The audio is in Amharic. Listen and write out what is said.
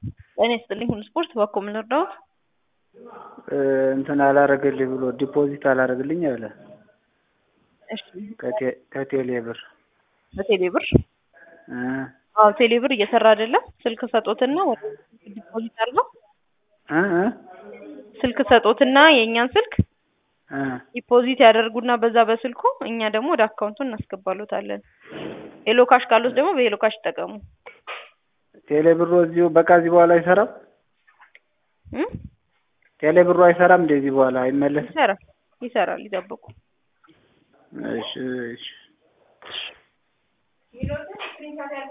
ጤና ይስጥልኝ ሁሉ ስፖርት በኮ ምን ልርዳዎት? እንትን አላረገልኝ ብሎ ዲፖዚት አላረግልኝ አለ እሺ ከቴሌ ብር በቴሌ ብር እ አዎ ቴሌ ብር እየሰራ አይደለም። ስልክ ሰጦትና ወደ ዲፖዚት አድርገው እ እ ስልክ ሰጦትና የእኛን ስልክ እ ዲፖዚት ያደርጉና በዛ በስልኩ እኛ ደግሞ ወደ አካውንቱ እናስገባሎታለን። ሄሎ ካሽ ካሉት ደግሞ በሄሎ ካሽ ይጠቀሙ። ቴሌ ብሩ እዚሁ በቃ እዚህ በኋላ አይሰራም። እ ቴሌ ብሩ አይሰራም እንደዚህ በኋላ አይመለስም። ይሰራል ይሰራል ይጠብቁ። እሺ እሺ